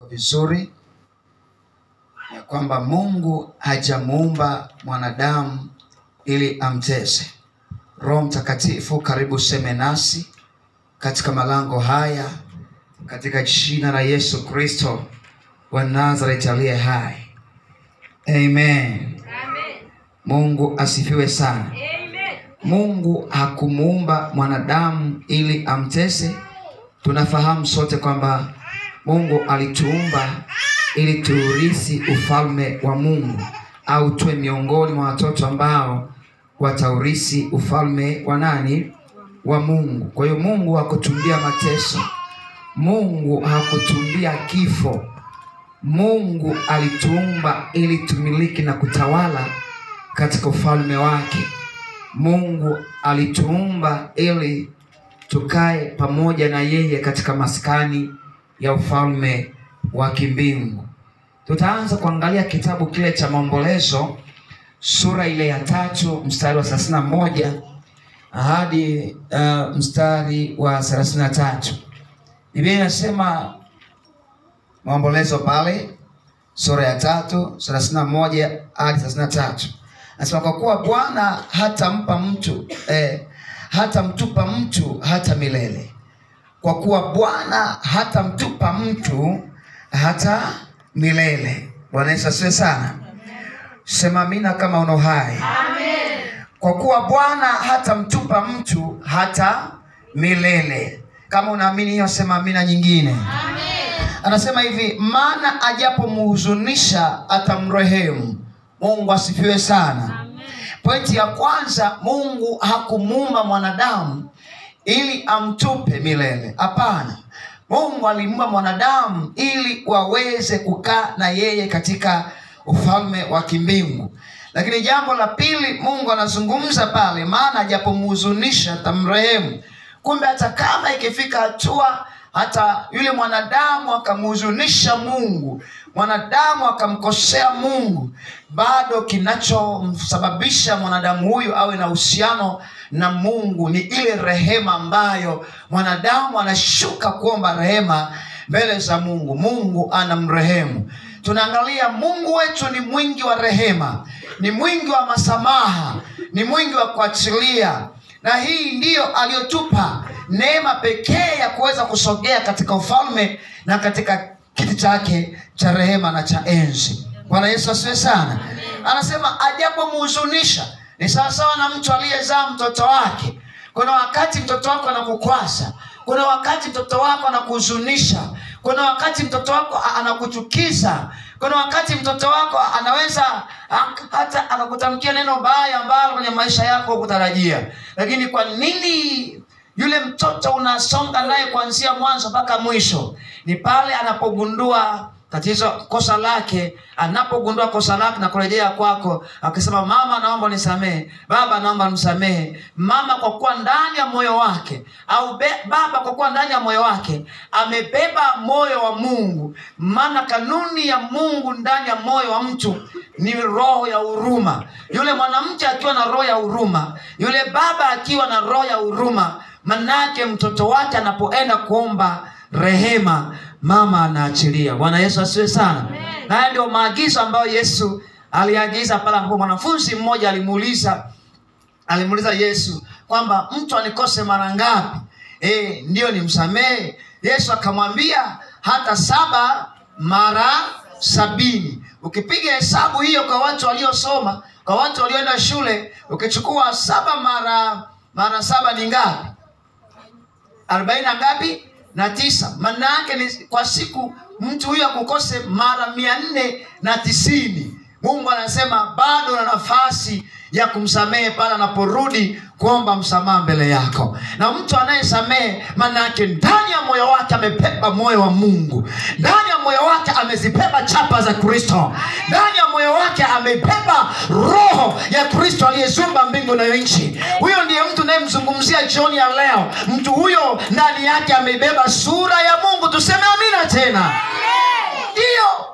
vizuri ya kwamba Mungu hajamuumba mwanadamu ili amtese. Roho Mtakatifu, karibu seme nasi katika malango haya, katika jina la Yesu Kristo wa Nazareti aliye hai. Amen. Mungu asifiwe sana. Mungu hakumuumba mwanadamu ili amtese. Tunafahamu sote kwamba Mungu alituumba ili tuurithi ufalme wa Mungu au tuwe miongoni mwa watoto ambao wataurithi ufalme wa nani? Wa Mungu. Kwa hiyo Mungu hakutumbia mateso. Mungu hakutumbia kifo. Mungu alituumba ili tumiliki na kutawala katika ufalme wake. Mungu alituumba ili tukae pamoja na yeye katika maskani ya ufalme wa kimbingu. Tutaanza kuangalia kitabu kile cha Maombolezo sura ile ya tatu mstari wa thelathini na moja hadi uh, mstari wa thelathini na tatu. Biblia inasema Maombolezo pale sura ya tatu thelathini na moja hadi thelathini na tatu nasema kwa kuwa Bwana hatampa mtu eh, hatamtupa mtu hata milele, kwa kuwa Bwana hatamtupa mtu hata milele. Bwana Yesu asifiwe sana. Sema amina kama uno hai. Kwa kuwa Bwana hatamtupa mtu hata milele. Kama unaamini hiyo, sema amina nyingine. Anasema hivi, maana ajapomhuzunisha atamrehemu. Mungu asifiwe sana. Pointi ya kwanza, Mungu hakumuumba mwanadamu ili amtupe milele. Hapana, Mungu alimuumba mwanadamu ili waweze kukaa na yeye katika ufalme wa kimbingu. Lakini jambo la pili, Mungu anazungumza pale, maana ajapomhuzunisha atamrehemu. Kumbe hata kama ikifika hatua hata yule mwanadamu akamhuzunisha Mungu, mwanadamu akamkosea Mungu, bado kinachomsababisha mwanadamu huyu awe na uhusiano na Mungu ni ile rehema ambayo mwanadamu anashuka kuomba rehema mbele za Mungu. Mungu anamrehemu. Tunaangalia Mungu wetu ni mwingi wa rehema, ni mwingi wa masamaha, ni mwingi wa kuachilia, na hii ndiyo aliyotupa neema pekee ya kuweza kusogea katika ufalme na katika kiti chake cha rehema na cha enzi. Bwana Yesu asiwe sana. Anasema ajapomhuzunisha, ni sawasawa na mtu aliyezaa mtoto wake. Kuna wakati mtoto wako anakukwasa, kuna wakati mtoto wako anakuhuzunisha, kuna wakati mtoto wako anakuchukiza, kuna wakati mtoto wako anaweza hata anakutamkia neno baya ambalo kwenye maisha yako hukutarajia. Lakini kwa nini yule mtoto unasonga naye kuanzia mwanzo mpaka mwisho? Ni pale anapogundua tatizo, kosa lake, anapogundua kosa lake na kurejea kwako, akisema mama, naomba nisamehe, baba, naomba nimsamehe. Mama kwa kuwa ndani ya moyo wake au be, baba kwa kuwa ndani ya moyo wake amebeba moyo wa Mungu, maana kanuni ya Mungu ndani ya moyo wa mtu ni roho ya huruma. Yule mwanamke akiwa na roho ya huruma, yule baba akiwa na roho ya huruma, manake mtoto wake anapoenda kuomba rehema mama anaachilia. Bwana Yesu asiwe sana. Na haya ndio maagizo ambayo Yesu aliagiza pale ambapo mwanafunzi mmoja alimuuliza alimuuliza Yesu kwamba mtu anikose mara ngapi, eh, ndio nimsamehe? Yesu akamwambia hata saba mara sabini. Ukipiga hesabu hiyo kwa watu waliosoma, kwa watu walioenda shule, ukichukua saba mara mara saba ni ngapi? arobaini na ngapi? na tisa. Maana yake ni kwa siku mtu huyu akukose mara mia nne na tisini. Mungu anasema bado na nafasi ya kumsamehe pale anaporudi kuomba msamaha mbele yako. Na mtu anayesamehe, maana yake ndani ya moyo wake amebeba moyo wa Mungu, ndani ya moyo wake amezibeba chapa za Kristo, ndani ya moyo wake amebeba roho ya Kristo aliyezumba mbingu na nchi. Huyo ndiye mtu nayemzungumzia jioni ya leo. Mtu huyo ndani yake ameibeba sura ya Mungu. Tuseme amina tena. Ndiyo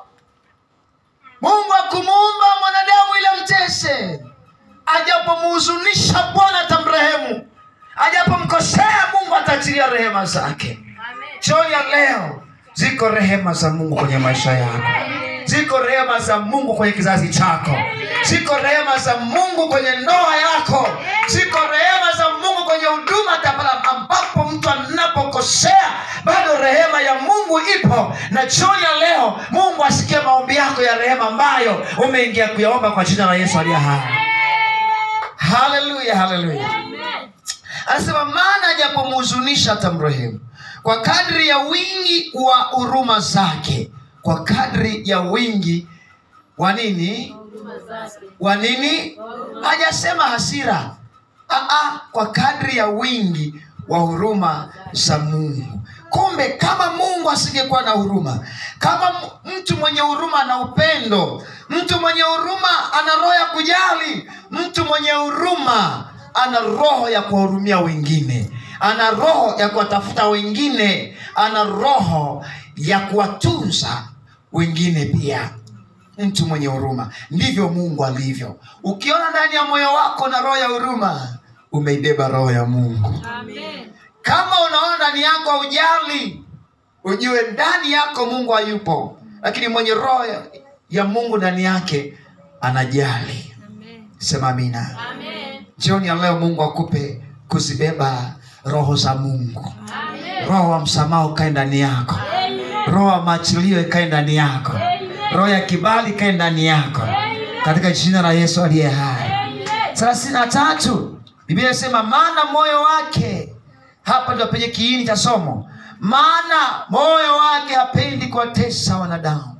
Mungu akumuumba mwanadamu ili mtese ajapomhuzunisha Bwana atamrehemu, ajapomkosea Mungu ataachilia rehema zake. Jioni ya leo Ziko rehema za Mungu kwenye maisha yako, ziko rehema za Mungu kwenye kizazi chako, ziko rehema za Mungu kwenye ndoa yako, ziko rehema za Mungu kwenye huduma, hata pale ambapo mtu anapokosea, bado rehema ya Mungu ipo. Na jioni ya leo, Mungu asikie maombi yako ya rehema ambayo umeingia kuyaomba kwa jina la Yesu aliye hai. Haleluya, haleluya. Anasema maana japomhuzunisha atamrehemu kwa kadri ya wingi wa huruma zake, kwa kadri ya wingi wa nini? Wa nini? Hajasema hasira. Aa, kwa kadri ya wingi wa huruma za Mungu. Kumbe kama Mungu asingekuwa na huruma, kama m- mtu mwenye huruma na upendo, mtu mwenye huruma ana roho ya kujali, mtu mwenye huruma ana roho ya kuwahurumia wengine, ana roho ya kuwatafuta wengine, ana roho ya kuwatunza wengine pia. Mtu mwenye huruma, ndivyo Mungu alivyo. Ukiona ndani ya moyo wako na roho ya huruma, umeibeba roho ya Mungu. Kama unaona ndani yako haujali, ujue ndani yako Mungu hayupo, lakini mwenye roho ya, ya Mungu ndani yake anajali. Sema amina. Jioni ya leo Mungu akupe kuzibeba roho za Mungu. Roho wa msamaha ukae ndani yako, roho wa maachilio ikae ndani yako, roho ya kibali ikae ndani yako, katika jina la Yesu aliye hai. thelathini na tatu Biblia inasema maana moyo wake, hapa ndio penye kiini cha somo, maana moyo wake hapendi kuwatesa wanadamu.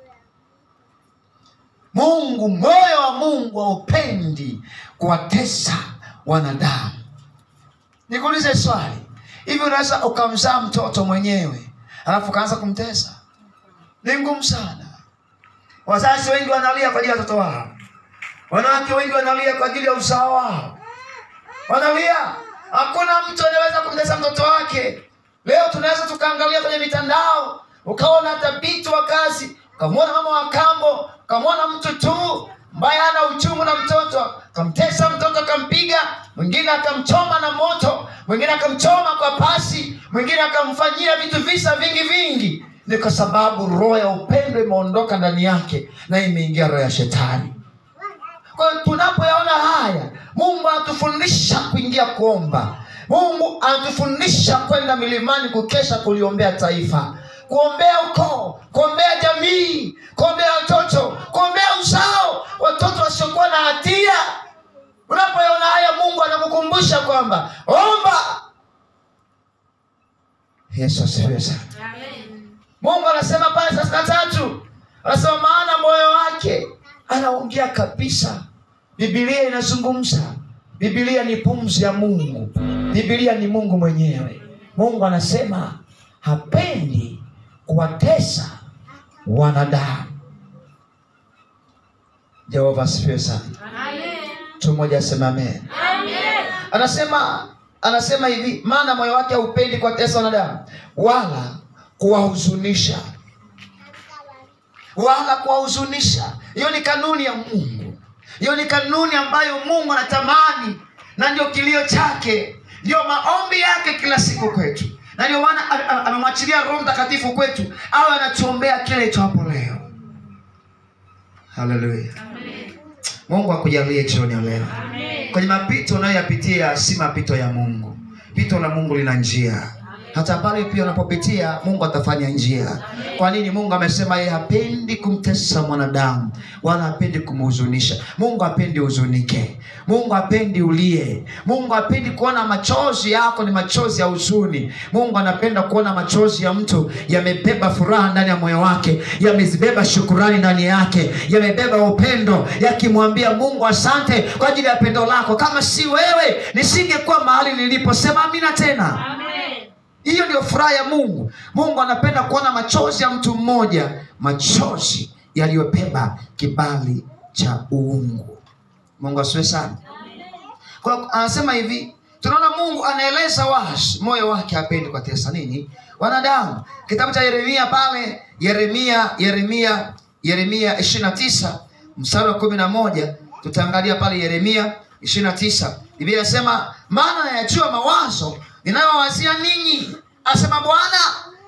Mungu, moyo wa Mungu haupendi kuwatesa wanadamu. Nikuulize swali, hivi unaweza ukamzaa mtoto mwenyewe alafu ukaanza kumtesa? Ni ngumu sana. Wazazi wengi wanalia kwa ajili ya watoto wao, wanawake wengi wanalia kwa ajili ya uzao wao, wanalia. Hakuna mtu anaweza kumtesa mtoto wake. Leo tunaweza tukaangalia kwenye mitandao, ukaona hata binti wa kazi, ukamwona mama wa kambo, ukamwona mtu tu ambaye hana uchungu na mtoto, akamtesa mtoto, akampiga, mwingine akamchoma na moto, mwingine akamchoma kwa pasi, mwingine akamfanyia vitu visa vingi vingi. Ni kwa sababu roho ya upendo imeondoka ndani yake na imeingia roho ya shetani. Kwa hiyo tunapoyaona haya, Mungu anatufundisha kuingia kuomba. Mungu anatufundisha kwenda milimani kukesha, kuliombea taifa, kuombea ukoo, kuombea jamii, kuombea watoto, kuombea uzao, watoto wasiokuwa na hatia. Unapoyaona haya, Mungu anakukumbusha kwamba omba. Yesu asifiwe sana. Mungu anasema pale thelathini na tatu anasema maana moyo wake anaongea kabisa. Biblia inazungumza. Biblia ni pumzi ya Mungu. Biblia ni Mungu mwenyewe. Mungu anasema hapendi kuwatesa wanadamu. Jehova asifiwe sana. Mtu mmoja asema amen. Anasema anasema hivi, maana moyo wake haupendi kuwatesa wanadamu wala kuwahuzunisha wala kuwahuzunisha. Hiyo ni kanuni ya Mungu, hiyo ni kanuni ambayo Mungu anatamani, na ndio kilio chake, ndio maombi yake kila siku kwetu, na ndio maana a- a- amemwachilia Roho Mtakatifu kwetu awe anatuombea kile hapo leo. Haleluya! Mungu akujalie jioni ya leo kwenye mapito unayoyapitia, si mapito ya Mungu. Pito la Mungu lina njia hata pale pia unapopitia Mungu atafanya njia. Kwa nini? Mungu amesema yeye hapendi kumtesa mwanadamu wala hapendi kumhuzunisha. Mungu hapendi huzunike, Mungu hapendi ulie, Mungu hapendi kuona machozi yako ni machozi ya huzuni. Mungu anapenda kuona machozi ya mtu yamebeba furaha ndani ya moyo wake, yamezibeba shukurani ndani yake, yamebeba upendo, yakimwambia Mungu asante kwa ajili ya pendo lako. Kama si wewe nisingekuwa mahali nilipo. Sema amina tena. Hiyo ndio furaha ya Mungu. Mungu anapenda kuona machozi ya mtu mmoja, machozi yaliyobeba kibali cha uungu. Mungu asiwe sana. Kwa hiyo anasema hivi, tunaona Mungu anaeleza wazi moyo wake hapendi kuwatesa nini wanadamu. Kitabu cha Yeremia pale, Yeremia Yeremia Yeremia 29 mstari wa kumi na moja tutaangalia pale Yeremia 29 Biblia inasema maana nayajua mawazo ninayowazia ninyi, asema Bwana,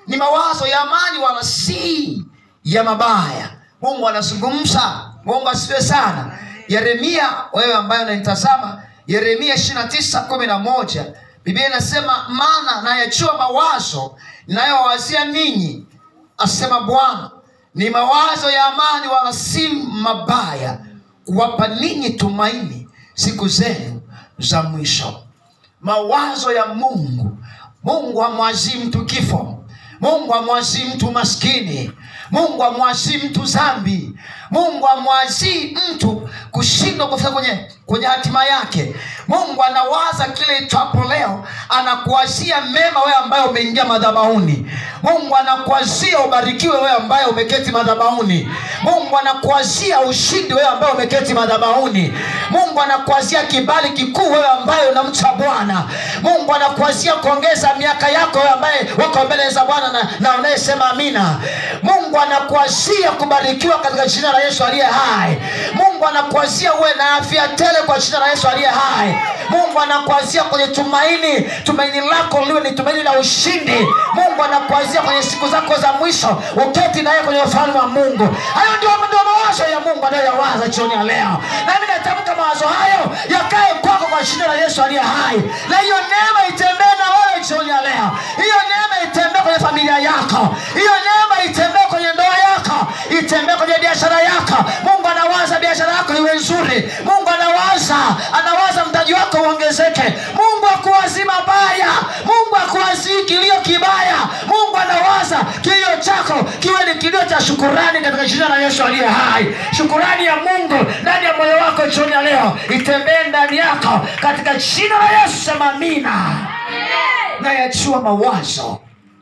ni mawazo ya amani wala si ya mabaya mungu anazungumza mungu asifiwe sana yeremia wewe ambaye unanitazama yeremia 29 kumi na moja biblia inasema maana nayajua mawazo ninayowazia ninyi asema bwana ni mawazo ya amani wala si mabaya kuwapa ninyi tumaini siku zenu za mwisho mawazo ya mungu mungu amwazii mtu kifo mungu amwazii mtu maskini mungu amwazii mtu zambi mungu amwazii mtu kushindwa kufika kwenye kwenye hatima yake mungu anawaza kile itwapo leo anakuazia mema wewe ambaye umeingia madhabauni mungu anakuazia ubarikiwe wewe ambaye umeketi madhabauni mungu anakuazia ushindi wewe ambaye umeketi madhabauni mungu anakuazia kibali kikuu wewe ambaye unamcha bwana mungu anakuazia kuongeza miaka yako wewe ambaye wako mbele za bwana na, na unayesema amina mungu anakuazia kubarikiwa katika jina la yesu aliye hai mungu anakuazia uwe na afya tele kwa jina la yesu aliye hai mungu anakuazia kwenye tumaini tumaini lako liwe ni tumaini la ushindi mungu anakuazia kwenye siku zako za mwisho uketi naye kwenye ufalme wa mungu hayo ndio ndio mawazo ya mungu anayoyawaza jioni ya leo nami natamka mawazo hayo yakae kwako kwa jina la yesu aliye hai na hiyo neema itembee na wewe jioni ya leo hiyo neema itembee kwenye familia yako hiyo neema itembee kwenye ndoa yako itembee kwenye biashara yako mungu anawaza biashara yako iwe nzuri mungu anawaza anawaza mtaji wako uongezeke mungu akuwazii mabaya mungu akuwazii kilio kibaya mungu anawaza kilio chako kiwe ni kilio cha shukurani katika jina la yesu aliye hai shukurani ya mungu ndani ya moyo wako jioni ya leo itembee ndani yako katika jina la yesu sema amina nayachua mawazo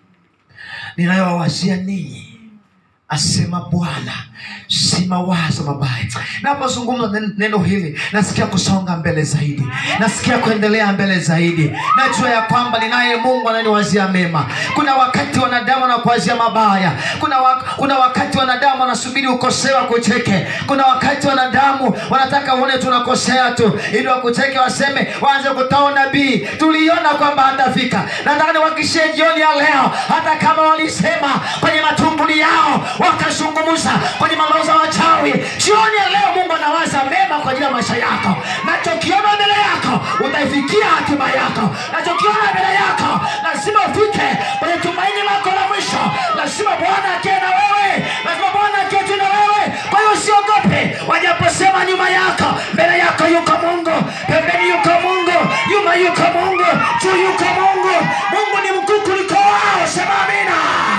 ninayowawazia ninyi asema bwana si mawazo mabaya napozungumza nen- neno hili nasikia kusonga mbele zaidi nasikia kuendelea mbele zaidi najua ya kwamba ninaye mungu ananiwazia mema kuna wakati wanadamu wanakuwazia mabaya kuna, wa, kuna wakati wanadamu wanasubiri ukosewa kucheke kuna wakati wanadamu wanataka uone tunakosea tu ili wakucheke waseme waanze kutoa nabii tuliona kwamba hatafika nataka niwakishie jioni ya leo hata kama walisema kwenye matumbuli yao wakazungumza kwenye mambo za wachawi jioni ya leo mungu anawaza mema kwa ajili ya maisha yako nachokiona mbele yako utaifikia hatima yako nachokiona mbele yako lazima ufike kwenye tumaini lako la mwisho lazima bwana akie na wewe lazima bwana aketi na wewe kwa hiyo usiogope wajaposema nyuma yako mbele yako yuko mungu pembeni yuko mungu nyuma yuko mungu juu yuko mungu mungu ni mkuu kuliko wao sema amina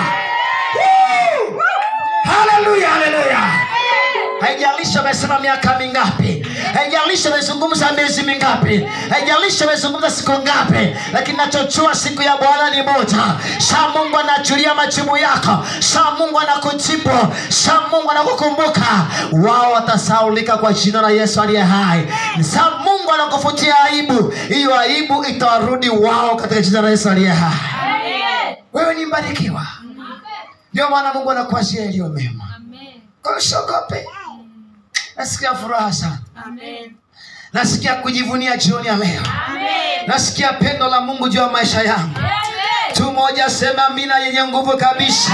Woo! haleluya haleluya haijalishi amesema miaka mingapi haijalishi amezungumza miezi mingapi haijalishi amezungumza siku ngapi lakini nachojua siku ya bwana ni moja saa mungu anajulia majibu yako saa mungu anakujibu saa mungu anakukumbuka wao watasaulika kwa jina la yesu aliye hai saa mungu anakufutia aibu hiyo aibu itawarudi wao katika jina la yesu aliye hai wewe ni mbarikiwa ndio maana mungu anakuazia yaliyo mema kwa hiyo usiogope nasikia furaha sana nasikia kujivunia jioni ya leo nasikia pendo la mungu juu ya maisha yangu tu moja sema mina yenye nguvu kabisa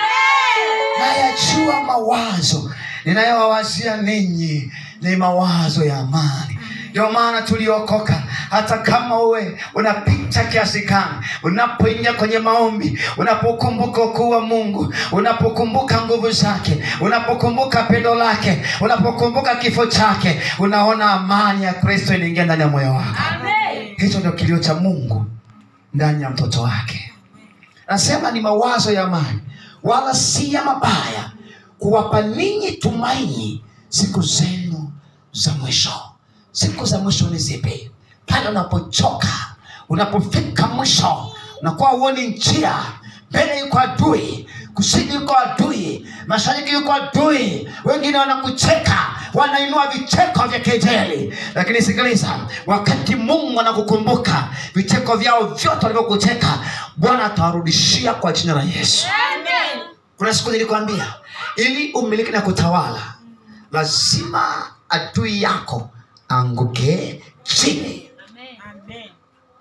nayajua mawazo ninayowawazia ninyi ni mawazo ya amani ndio maana tuliokoka hata kama uwe unapita kiasi gani unapoingia kwenye maombi unapokumbuka ukuu wa mungu unapokumbuka nguvu zake unapokumbuka pendo lake unapokumbuka kifo chake unaona amani ya kristo inaingia ndani ya moyo wako hicho ndio kilio cha mungu ndani ya mtoto wake nasema ni mawazo ya amani wala si ya mabaya kuwapa ninyi tumaini siku zenu za mwisho siku za mwisho ni zipi pale unapochoka unapofika mwisho unakuwa uoni njia mbele yuko adui kusini yuko adui mashariki yuko adui wengine wanakucheka wanainua vicheko vya kejeli lakini sikiliza wakati mungu anakukumbuka vicheko vyao vyote walivyokucheka bwana atawarudishia kwa jina la yesu kuna siku nilikwambia ili umiliki na kutawala lazima adui yako anguke chini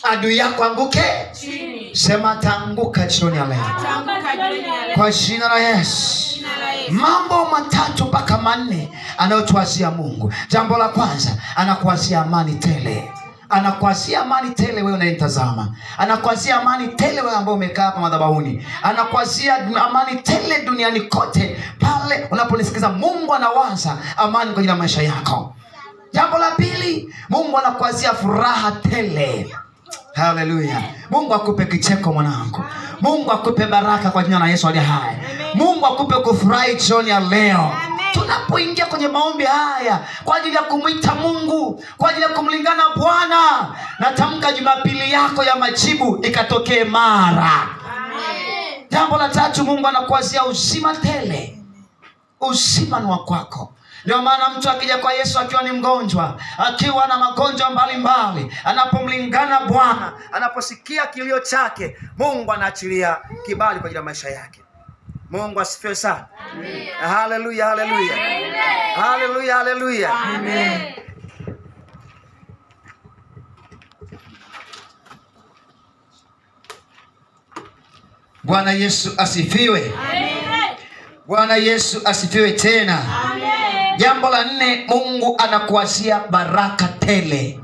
adui yako anguke chini. sema ataanguka jioni ya leo Ataanguka jioni ya leo. kwa jina la yesu Jina la Yesu. mambo matatu mpaka manne anayotuazia mungu jambo la kwanza anakuazia amani tele anakuazia amani tele wewe unayenitazama anakuazia amani tele wewe ambao umekaa hapa madhabahuni anakuazia amani tele duniani kote pale unaponisikiza mungu anawaza amani kwa ajili ya maisha yako jambo la pili mungu anakuazia furaha tele haleluya mungu akupe kicheko mwanangu mungu akupe baraka kwa jina la yesu aliye hai mungu akupe kufurahi jioni ya leo tunapoingia kwenye maombi haya kwa ajili ya kumwita mungu kwa ajili ya kumlingana bwana natamka jumapili yako ya majibu ikatokee mara jambo la tatu mungu anakuazia uzima tele uzima ni wa kwako ndio maana mtu akija kwa yesu akiwa ni mgonjwa akiwa na magonjwa mbalimbali anapomlingana bwana anaposikia kilio chake mungu anaachilia kibali kwa ajili ya maisha yake mungu asifiwe sana haleluya haleluya haleluya haleluya bwana yesu asifiwe bwana yesu asifiwe tena jambo la nne mungu anakuazia baraka tele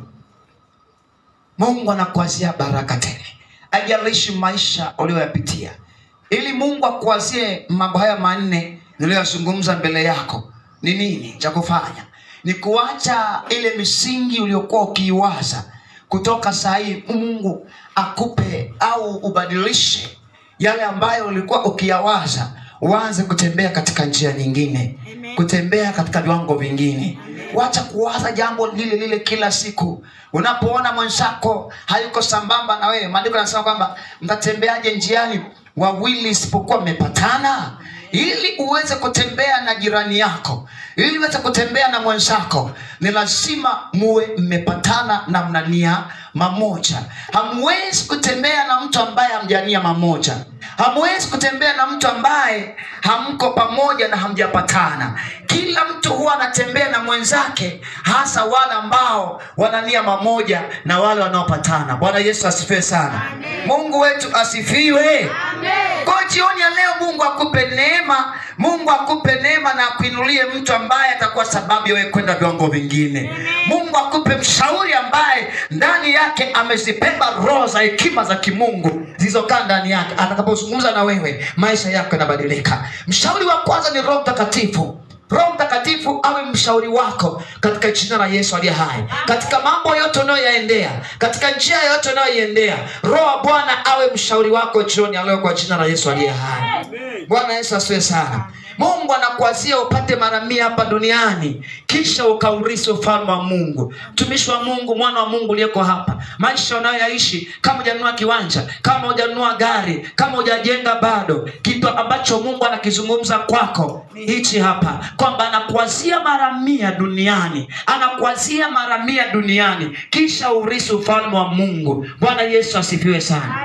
mungu anakuazia baraka tele ajalishi maisha uliyoyapitia ili mungu akuazie mambo haya manne niliyoyazungumza mbele yako ni nini cha kufanya ni kuacha ile misingi uliokuwa ukiiwaza kutoka saa hii mungu akupe au ubadilishe yale ambayo ulikuwa ukiyawaza uanze kutembea katika njia nyingine Amen. kutembea katika viwango vingine wacha kuwaza jambo lile lile kila siku unapoona mwenzako hayuko sambamba na wewe maandiko yanasema kwamba mtatembeaje njiani wawili isipokuwa mmepatana ili uweze kutembea na jirani yako ili uweze kutembea na mwenzako ni lazima muwe mmepatana na mnania mamoja hamwezi kutembea na mtu ambaye hamjania mamoja hamwezi kutembea na mtu ambaye hamko pamoja na hamjapatana kila mtu huwa anatembea na mwenzake hasa wale ambao wanania mamoja na wale wanaopatana bwana yesu asifiwe sana mungu wetu asifiwe kwa jioni ya leo mungu akupe neema mungu akupe neema na akuinulie mtu ambaye atakuwa sababu ya wewe kwenda viwango vingine mungu akupe mshauri ambaye ndani yake amezibeba roho za hekima za kimungu zilizokaa ndani yake atakapozungumza na wewe maisha yako yanabadilika mshauri wa kwanza ni roho mtakatifu roho mtakatifu awe mshauri wako katika jina la yesu aliye hai katika mambo yote unayoyaendea katika njia yote unayoiendea roho wa bwana awe mshauri wako jioni ya leo kwa jina la yesu aliye hai bwana yesu asiwe sana mungu anakuazia upate mara mia hapa duniani kisha ukaurisi ufalme wa mungu mtumishi wa mungu mwana wa mungu uliyeko hapa maisha unayoyaishi kama hujanunua kiwanja kama hujanunua gari kama hujajenga bado kitu ambacho mungu anakizungumza kwako ni hichi hapa kwamba anakuazia mara mia duniani anakuazia mara mia duniani kisha urisi ufalme wa mungu bwana yesu asifiwe sana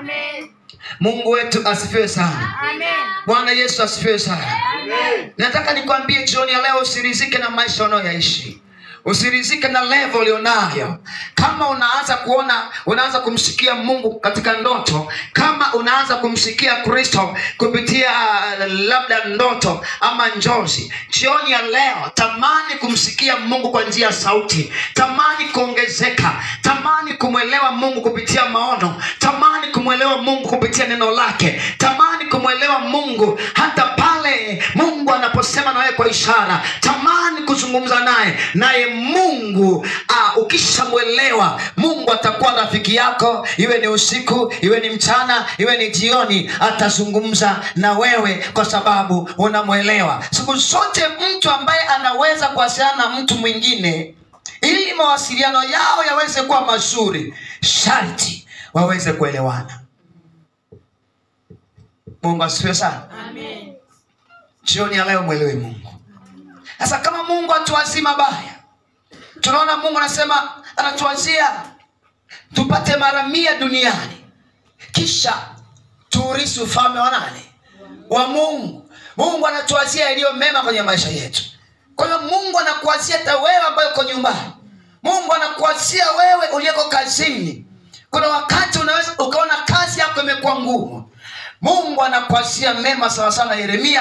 mungu wetu asifiwe sana bwana yesu asifiwe sana nataka nikwambie jioni ya leo usirizike na maisha unayoyaishi usirizike na levo ulionayo kama unaanza kuona unaanza kumsikia mungu katika ndoto kama unaanza kumsikia kristo kupitia uh, labda ndoto ama njozi jioni ya leo tamani kumsikia mungu kwa njia ya sauti tamani kuongezeka tamani kumwelewa mungu kupitia maono tamani kumwelewa mungu kupitia neno lake tamani kumwelewa mungu hata pale mungu anaposema na wewe kwa ishara tamani kuzungumza naye naye mungu uh, ukishamwelewa mungu atakuwa rafiki yako iwe ni usiku iwe ni mchana iwe ni jioni atazungumza na wewe kwa sababu unamwelewa siku zote mtu ambaye anaweza kuwasiliana na mtu mwingine ili mawasiliano yao yaweze kuwa mazuri sharti waweze kuelewana mungu asifiwe sana jioni ya leo mwelewe mungu sasa kama mungu atuwazii mabaya tunaona mungu anasema anatuwazia tupate mara mia duniani kisha tuurisi ufalme wa nani wa mungu mungu anatuwazia yaliyo mema kwenye maisha yetu kwa hiyo mungu anakuwazia hata wewe ambayo uko nyumbani mungu anakuwazia wewe uliyeko kazini kuna wakati unaweza ukaona kazi yako imekuwa ngumu mungu anakuasia mema sawa sana yeremia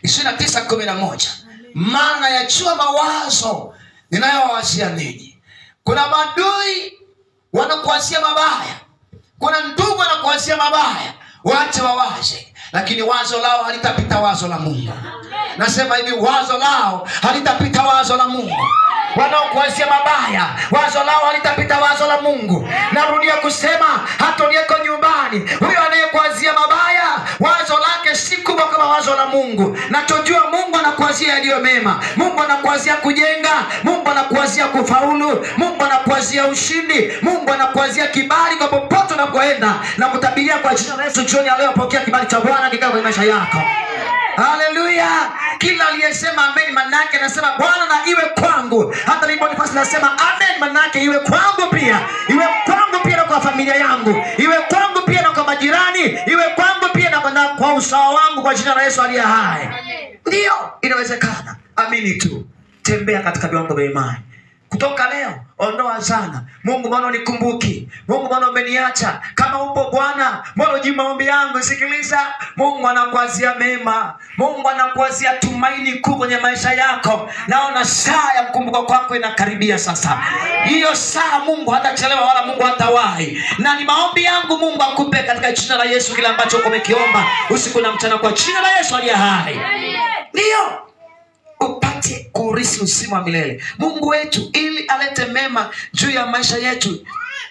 29:11 maana yachua mawazo ninayowawazia ninyi kuna madui wanakuasia mabaya kuna ndugu wanakuasia mabaya wache wawaze lakini wazo lao halitapita wazo la mungu nasema hivi wazo lao halitapita wazo la mungu wanaokuazia mabaya wazo lao halitapita wazo la mungu narudia kusema hata uliyeko nyumbani huyo anayekuazia mabaya wazo lake si kubwa kama wazo la mungu nachojua mungu anakuazia yaliyo mema mungu anakuazia kujenga mungu anakuazia kufaulu mungu anakuazia ushindi mungu anakuazia kibali kwa popote unapoenda na kutabiria kwa jina la yesu jioni ya leo pokea kibali cha bwana kikaa kwenye maisha yako haleluya kila aliyesema amen manake anasema bwana na iwe kwangu hata nibonifasi nasema amen manake iwe kwangu pia iwe kwangu pia na kwa familia yangu iwe kwangu pia na kwa majirani iwe kwangu pia na, na kwa usawa wangu kwa jina la yesu aliye hai ndiyo inawezekana amini tu tembea katika viwango vya imani kutoka leo ondoa sana mungu mbona unikumbuki mungu mbona umeniacha kama upo bwana mbona ujibu maombi yangu sikiliza mungu anakuazia mema mungu anakuazia tumaini kuu kwenye maisha yako naona saa ya mkumbuko kwako inakaribia sasa hiyo saa mungu hatachelewa wala mungu hatawahi na ni maombi yangu mungu akupe katika jina la yesu kile ambacho umekiomba usiku na mchana kwa jina la yesu aliye hai ndiyo upate kurisi uzima wa milele mungu wetu ili alete mema juu ya maisha yetu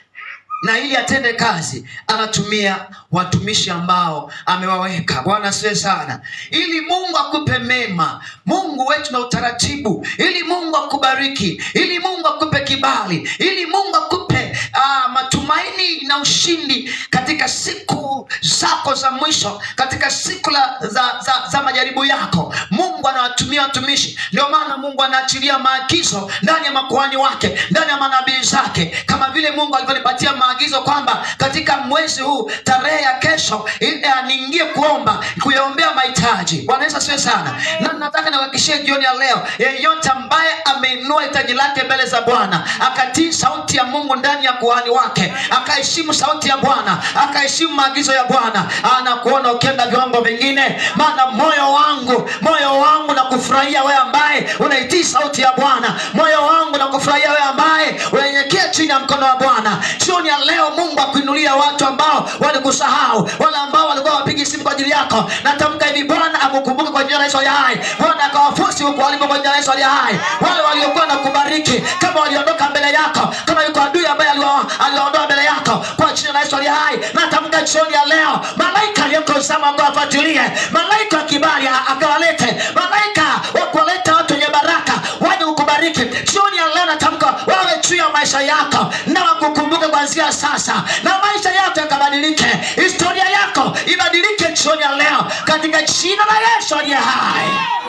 na ili atende kazi anatumia watumishi ambao amewaweka bwana asiwe sana ili mungu akupe mema mungu wetu na utaratibu ili mungu akubariki ili mungu akupe kibali ili mungu akupe uh, matumaini na ushindi katika siku zako za mwisho katika siku la, za, za, za majaribu yako mungu anawatumia watumishi ndio maana mungu anaachilia maagizo ndani ya makuhani wake ndani ya manabii zake kama vile mungu alivyonipatia maagizo kwamba katika mwezi huu tarehe ya kesho ili- eh, niingie kuomba kuyaombea mahitaji bwana yesu asiwe sana na nataka niwahakikishie jioni ya leo yeyote ambaye ameinua hitaji lake mbele za bwana akatii sauti ya mungu ndani ya kuhani wake akaheshimu sauti ya bwana akaheshimu maagizo ya bwana anakuona ukienda viwango vingine maana moyo wangu moyo wangu na kufurahia wewe ambaye unaitii sauti ya bwana moyo wangu na kufurahia wewe ambaye unanyenyekea chini ya mkono wa bwana jioni ya leo mungu akuinulia watu ambao walikusahau wale ambao walikuwa wapigi simu kwa ajili yako natamka hivi bwana akukumbuke kwa jina la yesu aliye hai bwana akawafusi huko walipo kwa jina la yesu aliye hai wale waliokuwa na kubariki kama waliondoka mbele yako kama yuko adui ambaye aliwa- aliwaondoa mbele yako kwa jina la yesu aliye hai natamka jioni ya leo malaika aliyeko zama akawafuatilie malaika wa kibali a- akawalete malaika wa kuwaleta watu wenye baraka waje kukubariki jioni ya leo natamka wawe juu ya maisha yako na wakukumbuke kuanzia sasa na maisha yako yakabadilike historia yako ibadilike jioni ya leo katika jina la yesu aliye hai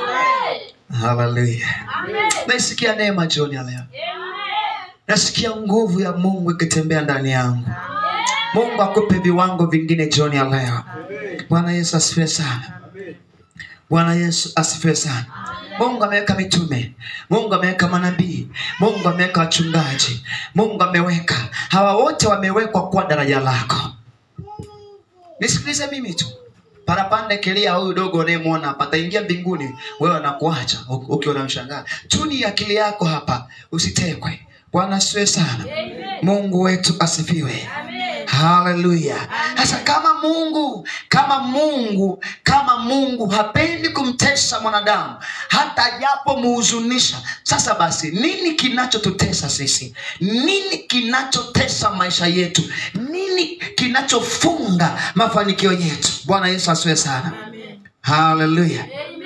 haleluya naisikia neema jioni ya leo nasikia nguvu ya mungu ikitembea ndani yangu mungu akupe viwango vingine jioni ya leo bwana yesu asifiwe sana bwana yesu asifiwe sana mungu ameweka mitume mungu ameweka manabii mungu ameweka wachungaji mungu ameweka hawa wote wamewekwa kuwa daraja lako nisikilize mimi tu parapande kelia huyu dogo unayemwona hapa ataingia mbinguni wewe anakuacha u- ukiwa unamshangaa tuni akili yako hapa usitekwe bwana asiwe sana mungu wetu asifiwe haleluya sasa kama mungu kama mungu kama mungu hapendi kumtesa mwanadamu hata japo muhuzunisha sasa basi nini kinachotutesa sisi nini kinachotesa maisha yetu nini kinachofunga mafanikio yetu bwana yesu asiwe sana haleluya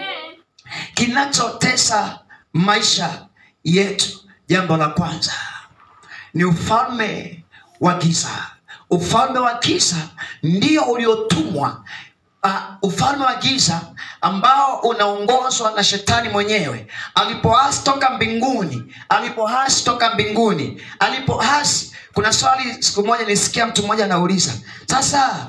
kinachotesa maisha yetu jambo la kwanza ni ufalme wa giza ufalme wa giza ndio uliotumwa uh, ufalme wa giza ambao unaongozwa na shetani mwenyewe alipoasi toka mbinguni alipoasi toka mbinguni alipoasi kuna swali siku moja nisikia mtu mmoja anauliza sasa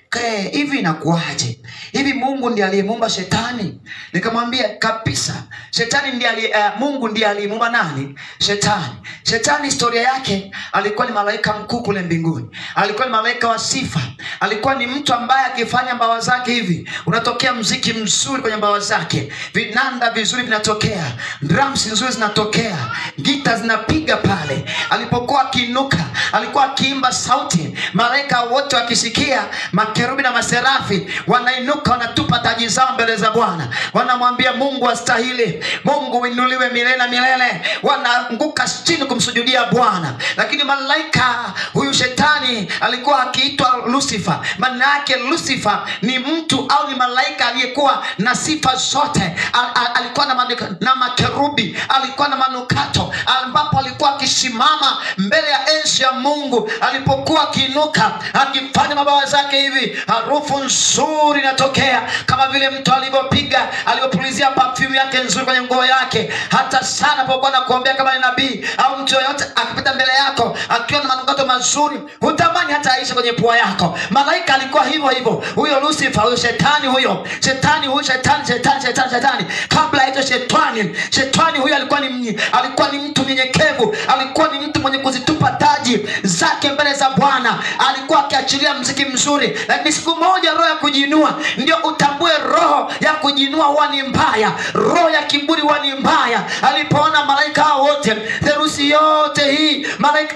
"Ke, hivi inakuwaje hivi mungu ndiye aliyemuumba shetani nikamwambia kabisa shetani ndiye aliye, uh, mungu ndiye aliyemuumba nani shetani shetani historia yake alikuwa ni malaika mkuu kule mbinguni alikuwa ni malaika wa sifa alikuwa ni mtu ambaye akifanya mbawa zake hivi unatokea mziki mzuri kwenye mbawa zake vinanda vizuri vinatokea drums nzuri zinatokea gita zinapiga pale alipokuwa akiinuka alikuwa akiimba sauti malaika wote wakisikia makerubi na maserafi wanainuka wanatupa taji zao mbele za bwana wanamwambia mungu astahili mungu uinuliwe milele na milele wanaanguka chini kumsujudia bwana lakini malaika huyu shetani alikuwa akiitwa lucifer maana yake lucifer ni mtu au ni malaika aliyekuwa na sifa zote al, al, alikuwa na, manuka, na makerubi alikuwa na manukato ambapo alikuwa akisimama mbele ya enzi ya mungu alipokuwa akiinuka akifanya mabawa zake hivi harufu nzuri inatokea kama vile mtu alivyopiga alivyopulizia perfume yake nzuri kwenye nguo yake hata sana pokuwa na kuombea kama ni nabii au mtu yoyote akipita mbele yako akiwa na manukato mazuri hutamani hata aisha kwenye pua yako malaika alikuwa hivyo hivyo huyo lucifer huyo shetani huyo shetani huyo shetani shetani shetani shetani kabla aitwe shetani shetani huyo alikuwa ni mnyi- alikuwa ni mtu mnyenyekevu alikuwa ni mtu mwenye kuzitupa taji zake mbele za bwana alikuwa akiachilia mziki mzuri lakini siku moja roho ya kujiinua ndio utambue roho ya kujiinua huwa ni mbaya roho ya kiburi huwa ni mbaya alipoona malaika hao wote therusi yote hii malaika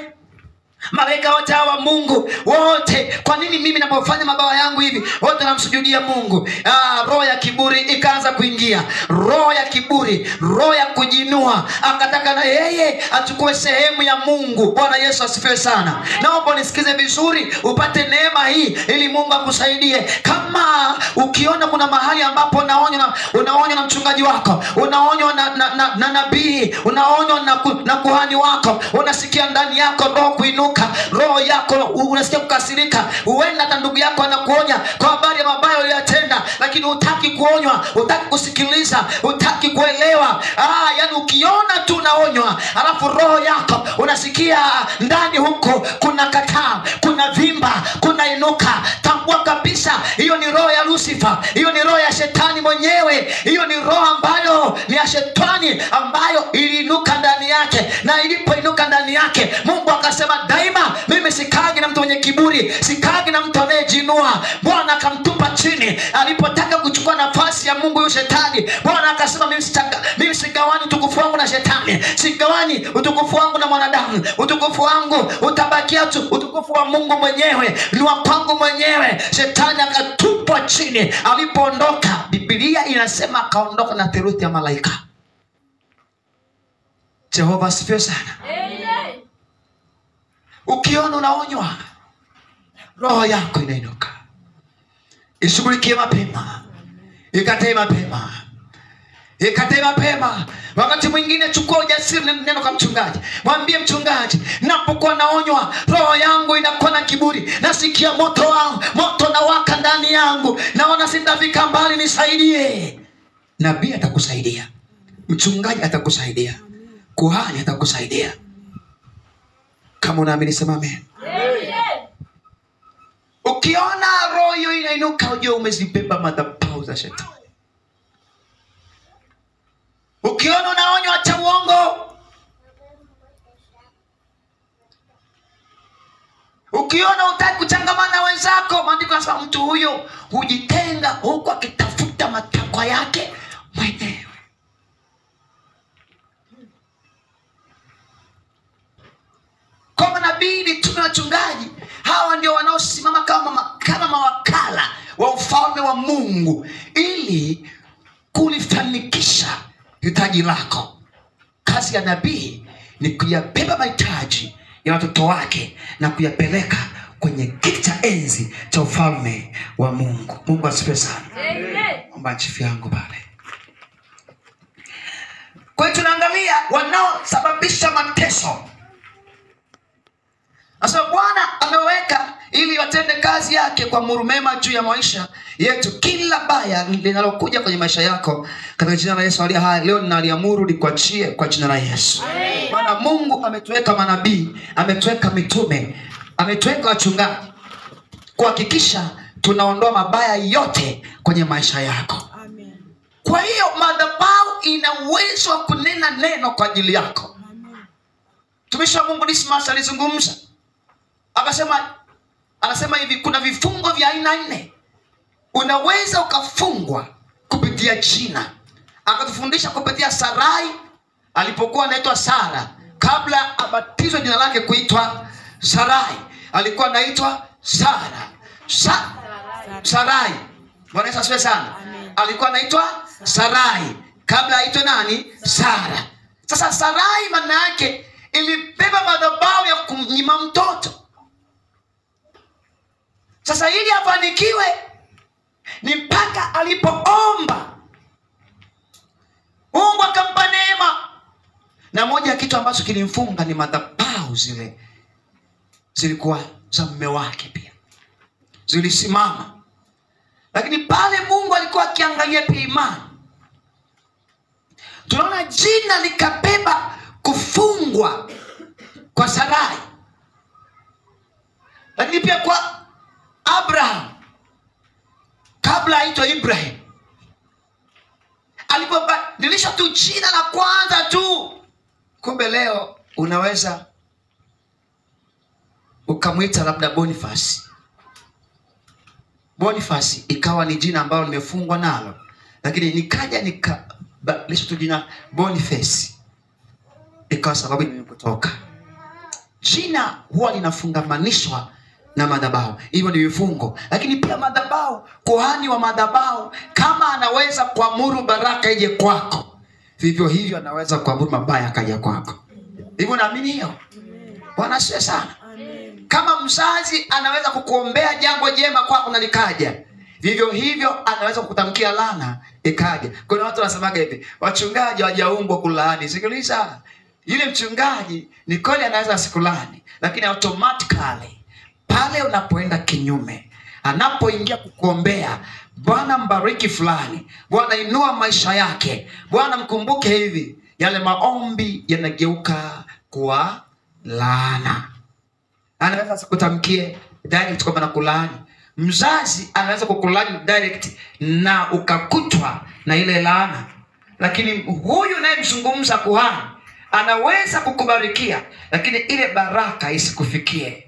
malaika wote hawa mungu wote kwa nini mimi napofanya mabawa yangu hivi wote namsujudia mungu ah, roho ya kiburi ikaanza kuingia roho ya kiburi roho ya kujinua akataka na yeye achukue sehemu ya mungu bwana yesu asifiwe sana naomba nisikize vizuri upate neema hii ili mungu akusaidie kama ukiona kuna mahali ambapo unaonywa na, unaonywa na mchungaji wako unaonywa na, na, na, na nabii unaonywa na, ku, na kuhani wako unasikia ndani yako roho kuinuka roho yako u- unasikia kukasirika huenda hata ndugu yako anakuonya kwa habari ya mabaya uliyoyatenda lakini hutaki kuonywa hutaki kusikiliza hutaki kuelewa ah, yani ukiona tu unaonywa alafu roho yako unasikia ndani huko kuna kataa kuna vimba kuna inuka tambua kabisa hiyo ni roho ya lucifer hiyo ni roho ya shetani mwenyewe hiyo ni roho ambayo ni ya shetani ambayo iliinuka ndani yake na ilipoinuka ndani yake mungu akasema daima mimi sikagi na mtu mwenye kiburi sikagi na mtu anayejinua bwana akamtupa chini alipotaka kuchukua nafasi ya mungu huyu shetani bwana akasema mimi, sitaka, mimi sigawani utukufu wangu na shetani sigawani utukufu wangu na mwanadamu utukufu wangu utabakia tu utukufu wa mungu mwenyewe ni wa kwangu mwenyewe shetani akatupwa chini alipoondoka bibilia inasema akaondoka na theruthi ya malaika jehova asifiwe sana ukiona unaonywa roho yako inainuka ishughulikie mapema ikatae mapema ikatae mapema wakati mwingine chukua ujasiri na neno kwa mchungaji mwambie mchungaji napokuwa naonywa roho yangu inakuwa na kiburi nasikia moto wangu moto nawaka ndani yangu naona sitafika mbali nisaidie nabii atakusaidia mchungaji atakusaidia kuhani atakusaidia kama unaamini sema amen ukiona roho hiyo inainuka ujue umezibeba madhabahu za shetani ukiona unaonywa cha uongo ukiona utaki kuchangamana na wenzako maandiko anasema mtu huyo hujitenga huku akitafuta matakwa yake mwenyewe kwa manabii mitume wachungaji hawa ndio wanaosimama kama, ma- kama mawakala wa ufalme wa mungu ili kulifanikisha hitaji lako kazi ya nabii ni kuyabeba mahitaji ya watoto wake na kuyapeleka kwenye kiti cha enzi cha ufalme wa mungu mungu asifiwe sana omba chifu yangu pale kwa hiyo tunaangalia wanaosababisha mateso Nasema Bwana ameweka ili watende kazi yake kwa muru mema juu ya maisha yetu. Kila baya linalokuja kwenye maisha yako katika jina la Yesu aliye hai, leo ninaliamuru likuachie kwa jina la Yesu. Maana Mungu ametuweka manabii, ametuweka mitume, ametuweka wachungaji kuhakikisha tunaondoa mabaya yote kwenye maisha yako Amen. kwa hiyo madhabahu ina uwezo wa kunena neno kwa ajili yako Amen. mtumishi wa mungu dismas alizungumza akasema anasema hivi kuna vifungo vya aina nne unaweza ukafungwa kupitia jina akatufundisha kupitia sarai alipokuwa anaitwa sara kabla abatizwe jina lake kuitwa sarai alikuwa anaitwa sara Sa- sarai bwana yesu asifiwe sana Amen. alikuwa anaitwa sarai kabla aitwe nani sara sasa sarai maana yake ilibeba madhabahu ya kumnyima mtoto sasa ili afanikiwe ni mpaka alipoomba mungu akampa neema na moja ya kitu ambacho kilimfunga ni madhabahu zile zilikuwa za mme wake pia zilisimama lakini pale mungu alikuwa akiangalia pia imani tunaona jina likabeba kufungwa kwa sarai lakini pia kwa abraham kabla aitwa ibrahim alipobadilisha tu jina la kwanza tu kumbe leo unaweza ukamwita labda bonifasi bonifasi ikawa ni jina ambalo limefungwa nalo lakini nikaja nikabadilisha tu jina boniface ikawa sababu nimekutoka jina huwa linafungamanishwa na madhabahu hivyo ni vifungo lakini pia madhabahu kuhani wa madhabahu kama anaweza kuamuru baraka ije kwako vivyo hivyo anaweza kuamuru mabaya akaja kwako hivyo naamini hiyo bwana asiwe sana Amen. kama mzazi anaweza kukuombea jambo jema kwako na likaja vivyo hivyo anaweza kukutamkia lana ikaja kuna watu wanasemaga hivi wachungaji hawajaumbwa kulaani sikiliza yule mchungaji ni kweli anaweza asikulani lakini automatically pale unapoenda kinyume anapoingia kukuombea bwana mbariki fulani bwana inua maisha yake bwana mkumbuke hivi yale maombi yanageuka kuwa laana anaweza asikutamkie direct kwamba nakulaani mzazi anaweza kukulaani direct na ukakutwa na ile laana lakini huyu nayemzungumza kuhani anaweza kukubarikia lakini ile baraka isikufikie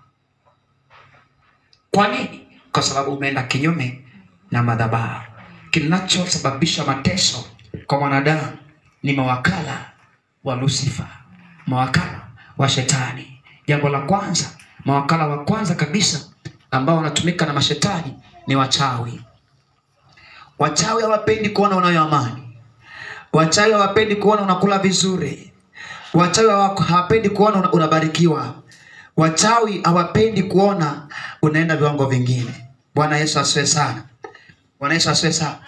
kwa nini kwa sababu umeenda kinyume na madhabahu kinachosababisha mateso kwa mwanadamu ni mawakala wa lusifa mawakala wa shetani jambo la kwanza mawakala wa kwanza kabisa ambao wanatumika na mashetani ni wachawi wachawi hawapendi kuona unayo amani wachawi hawapendi kuona unakula vizuri wachawi hawa- hawapendi kuona una- unabarikiwa wachawi hawapendi kuona unaenda viwango vingine bwana yesu asiwe sana bwana yesu asiwe sana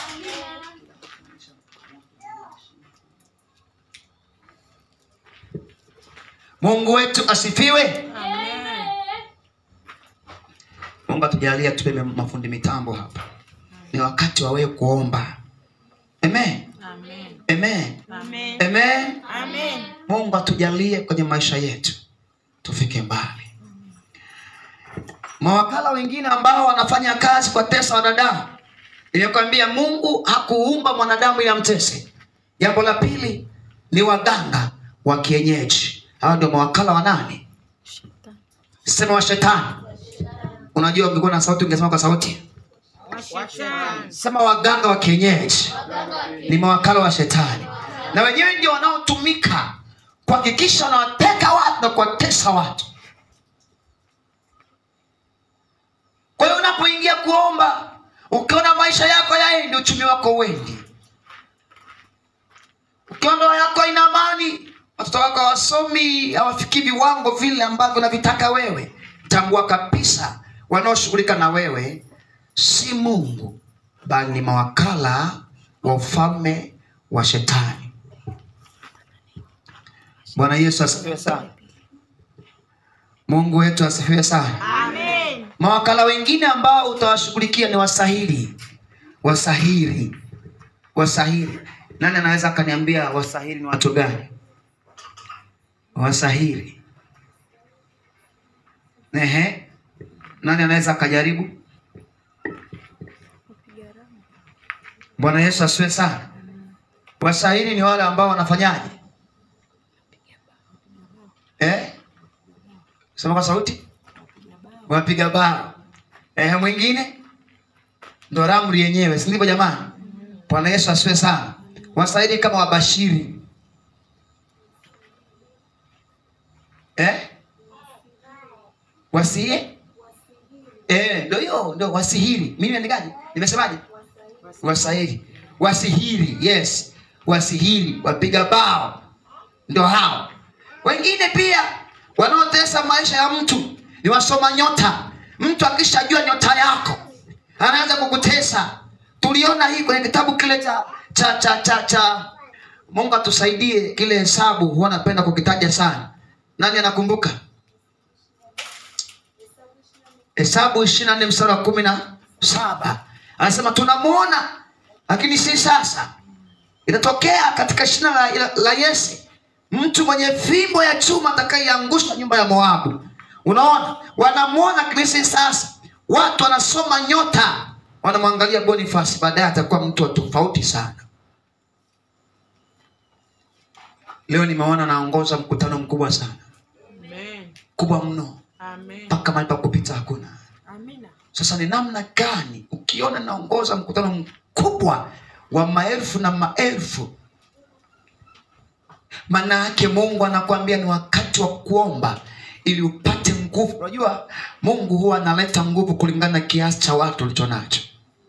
mungu wetu asifiwe Amen. mungu atujalia tupe mafundi mitambo hapa ni wakati wa wewe kuomba amen Amen. amen Amen. amen Amen. mungu atujalie kwenye maisha yetu tufike mbali mawakala wengine ambao wanafanya kazi kwa tesa wanadamu imekwambia mungu hakuumba mwanadamu ili amtese jambo la pili ni waganga wa kienyeji hawa ndio mawakala wa nani sema wa shetani unajua ungekuwa na sauti ungesema kwa sauti Washetani. sema waganga wa kienyeji ni mawakala wa shetani na wenyewe ndio wanaotumika kuhakikisha wanawateka watu na kuwatesa watu kwa hiyo unapoingia kuomba ukiona maisha yako yaendi uchumi wako uendi ukiona ndoa yako haina amani watoto wako hawasomi hawafikii viwango vile ambavyo unavitaka wewe tambua kabisa wanaoshughulika na wewe si mungu bali ni mawakala wa ufalme wa shetani bwana yesu asifiwe sana mungu wetu asifiwe sana Amen. mawakala wengine ambao utawashughulikia ni wasahiri wasahiri wasahiri nani anaweza akaniambia wasahiri ni watu gani wasahiri Ehe. nani anaweza akajaribu Bwana Yesu asiwe sana. Washairi ni wale ambao wanafanyaje? Eh? Sema kwa sauti. Wapiga bao. Eh, mwingine ndo ramri yenyewe, si ndivyo jamani? Bwana Yesu asiwe sana. Washairi kama wabashiri. Eh? Wasie? Eh, ndio hiyo, ndio wasihiri. Mimi nimeandikaje? Nimesemaje? Wasahiri. Wasihiri, yes. Wasihiri, wapiga bao. Ndio hao. Wengine pia wanaotesa maisha ya mtu ni wasoma nyota. Mtu akishajua nyota yako anaanza kukutesa. Tuliona hii kwenye kitabu kile cha cha cha cha, cha. Mungu atusaidie kile hesabu huwa napenda kukitaja sana. Nani anakumbuka? Hesabu ishirini na nne mstari wa kumi na saba anasema tunamuona, lakini si sasa. Itatokea katika shina la, la, la Yese mtu mwenye fimbo ya chuma atakayeangusha nyumba ya Moabu. Unaona, wanamuona lakini si sasa. Watu wanasoma nyota, wanamwangalia Boniface, baadaye atakuwa mtu wa tofauti sana. Leo nimeona naongoza mkutano mkubwa sana, Amen. kubwa mno, Amen. mpaka mahali pa kupita hakuna. Amina. Sasa ni namna gani ukiona naongoza mkutano mkubwa wa maelfu na maelfu, maana yake Mungu anakuambia ni wakati wa kuomba ili upate nguvu. Unajua Mungu huwa analeta nguvu kulingana na kiasi cha watu ulicho nacho.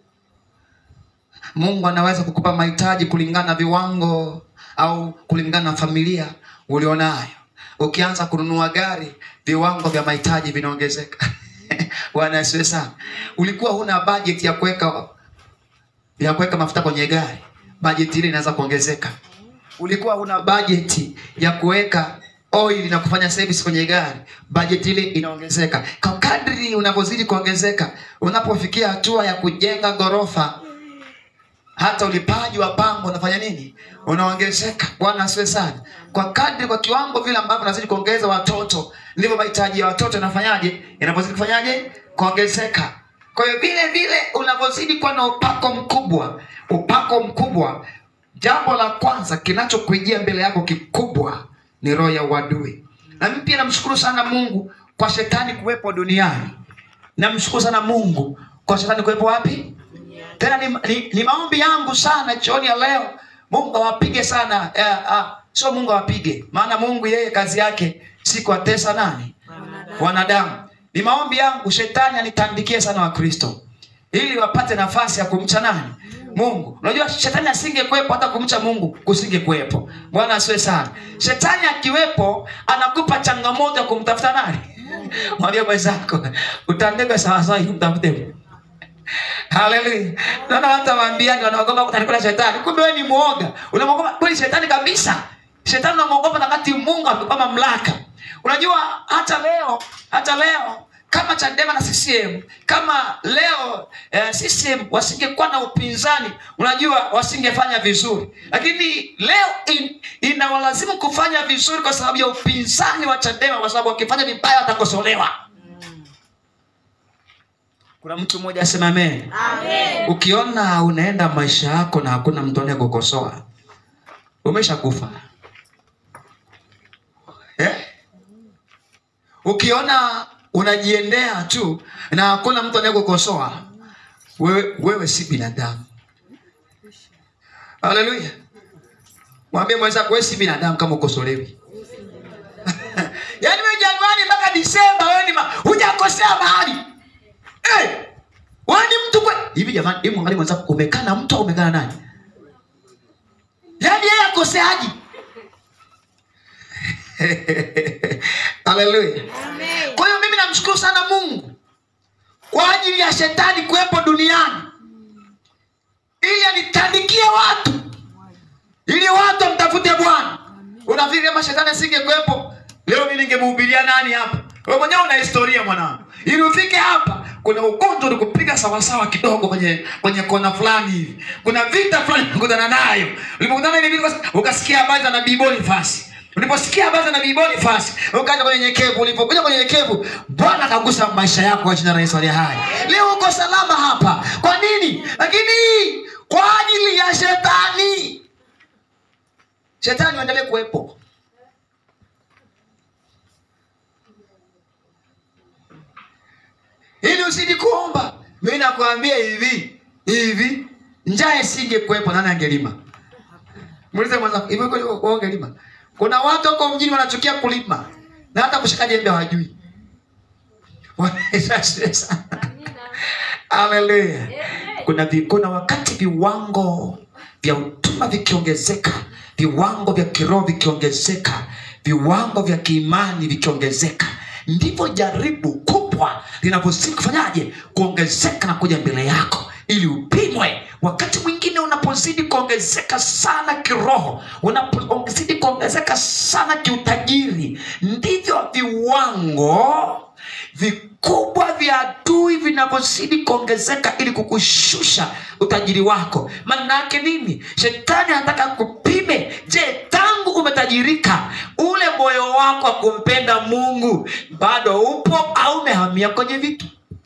Mungu anaweza kukupa mahitaji kulingana na viwango au kulingana na familia ulionayo. Ukianza kununua gari, viwango vya mahitaji vinaongezeka. Bwana asifiwe sana. Ulikuwa huna budget ya kuweka ya kuweka mafuta kwenye gari, budget ile inaanza kuongezeka. Ulikuwa huna budget ya kuweka oil na kufanya service kwenye gari, budget ile inaongezeka. Kwa kadri unavyozidi kuongezeka, unapofikia hatua ya kujenga ghorofa, hata ulipaji wa pango unafanya nini? Unaongezeka. Bwana asifiwe sana. Kwa kadri, kwa kiwango vile ambavyo unazidi kuongeza watoto, ndivyo mahitaji ya watoto yanafanyaje? Yanapozidi kufanyaje? Kuongezeka. Kwa hiyo vile vile unavyozidi kuwa na upako mkubwa, upako mkubwa, jambo la kwanza kinachokujia mbele yako kikubwa ni roho ya uadui. Na mimi pia namshukuru sana Mungu kwa shetani kuwepo duniani. Namshukuru sana Mungu kwa shetani kuwepo wapi? Tena ni, ni, ni maombi yangu sana jioni ya leo, Mungu awapige sana eh, ah, sio Mungu awapige, maana Mungu yeye kazi yake si kuwatesa nani wanadamu. Ni maombi yangu shetani anitandikie sana Wakristo ili wapate nafasi ya kumcha nani Mungu. Unajua shetani asingekuwepo hata kumcha Mungu kusingekuwepo. Bwana asiwe sana. Shetani akiwepo anakupa changamoto ya kumtafuta nani? Mwambie mwenzako utandika sawa sawa umtafute Mungu. Haleluya. Naona watu waambiani wanaogopa kutanikula shetani. Kumbe wewe ni muoga. Unamwogopa kweli shetani kabisa. Shetani unamwogopa na wakati Mungu amekupa mamlaka. Unajua hata leo, hata leo kama Chadema na CCM, kama leo eh, CCM wasingekuwa na upinzani, unajua wasingefanya vizuri. Lakini leo in, inawalazimu kufanya vizuri kwa sababu ya upinzani wa Chadema, kwa sababu wakifanya vibaya watakosolewa. Kuna mtu mmoja asema amen. Amen. Ukiona unaenda maisha yako na hakuna mtu anayekukosoa, umeshakufa eh? Ukiona unajiendea tu na hakuna mtu anayekukosoa, wewe, wewe si binadamu. Haleluya! Mwambie mwenzako wewe si binadamu kama ukosolewi. Yaani wewe Januari mpaka Disemba wewe ni ma- hujakosea mahali Eh, wewe ni mtu kwe hivi jamani, hebu angalia mwenzako, umekaa na mtu au umekaa na nani? Yaani yeye akoseaji? Haleluya. Amen. Kwa hiyo mimi namshukuru sana Mungu kwa ajili ya shetani kuwepo duniani ili anitandikie watu, ili watu wamtafute Bwana. Unafikiri kama shetani asingekuwepo leo mimi ningemhubiria nani hapa? Wewe mwenyewe una historia mwanangu, ili ufike hapa kuna ugonjwa ulikupiga sawasawa kidogo kwenye kwenye kona fulani hivi, kuna vita fulani ulikutana nayo. Ulipokutana na hivi ukasikia habari za nabii Boniface Uliposikia habari za nabii Boniface, ukaja kwenye nyekevu. Ulipokuja kwenye nyekevu, Bwana akagusa maisha yako kwa jina la Yesu aliye hai. Leo uko salama hapa. Kwa nini? Lakini kwa ajili ya shetani shetani uendelee kuwepo ili usidi kuomba mi nakwambia hivi hivi njaa isinge kuwepo nani angelima muulize mwenzako hivi kweli wewe ungelima kuna watu huko mjini wanachukia kulima na hata kushika jembe hawajui Bwana Yesu asifiwe sana haleluya kuna, vi- kuna wakati viwango vya utuma vikiongezeka viwango vya kiroho vikiongezeka viwango vya kiimani vikiongezeka ndivyo jaribu kubwa linavyozidi kufanyaje kuongezeka na kuja mbele yako ili upimwe wakati mwingine unapozidi kuongezeka sana kiroho unapozidi kuongezeka sana kiutajiri ndivyo viwango vikubwa vya adui vinavyozidi kuongezeka ili kukushusha utajiri wako maana yake nini shetani anataka kupime je tangu umetajirika ule moyo wako wa kumpenda mungu bado upo au umehamia kwenye vitu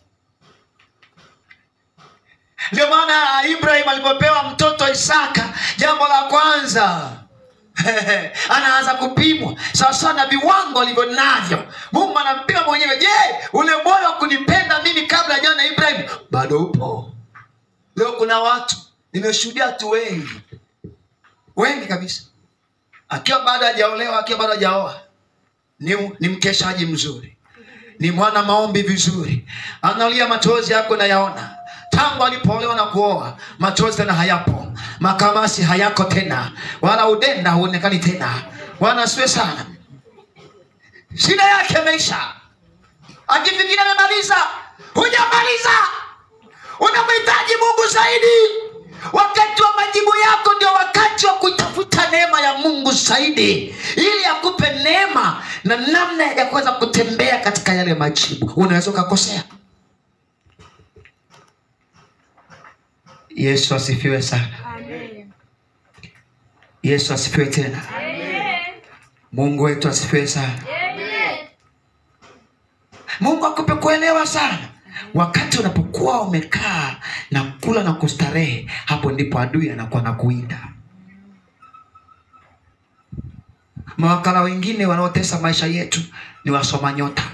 ndio maana ibrahim alipopewa mtoto isaka jambo la kwanza anaanza kupimwa sawasawa na viwango alivyo navyo mungu anampima mwenyewe je ule moyo wa kunipenda mimi kabla jana ibrahim bado upo leo kuna watu nimeshuhudia watu wengi wengi kabisa akiwa bado hajaolewa akiwa bado hajaoa ni, ni mkeshaji mzuri ni mwana maombi vizuri analia machozi yako nayaona tangu alipoolewa na kuoa machozi tena hayapo makamasi hayako tena wala udenda huonekani tena bwana asiwe sana shida yake imeisha akifikiri amemaliza hujamaliza unamhitaji mungu zaidi wakati wa majibu yako ndio wakati wa kuitafuta neema ya mungu zaidi ili akupe neema na namna ya kuweza kutembea katika yale majibu unaweza ukakosea yesu asifiwe sana yesu asifiwe tena mungu wetu asifiwe sana mungu akupe kuelewa sana wakati unapokuwa umekaa na kula na kustarehe hapo ndipo adui anakuwa na kuinda mawakala wengine wanaotesa maisha yetu ni wasoma nyota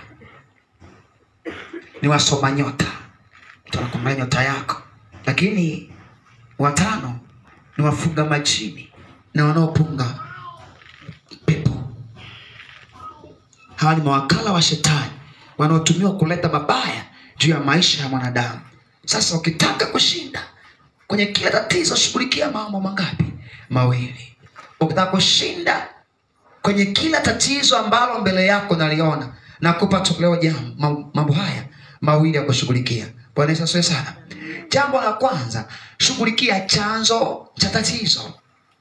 ni wasoma nyota mtu anakuangalia nyota yako lakini watano ni wafuga majini na wanaopunga pepo hawa ni mawakala wa shetani wanaotumiwa kuleta mabaya juu ya maisha ya mwanadamu sasa ukitaka kushinda kwenye kila tatizo shughulikia mambo mangapi mawili ukitaka kushinda kwenye kila tatizo ambalo mbele yako naliona nakupa toleo jambo ma- mambo haya mawili ya kushughulikia bwana yesu asifiwe sana jambo la kwanza shughulikia chanzo cha tatizo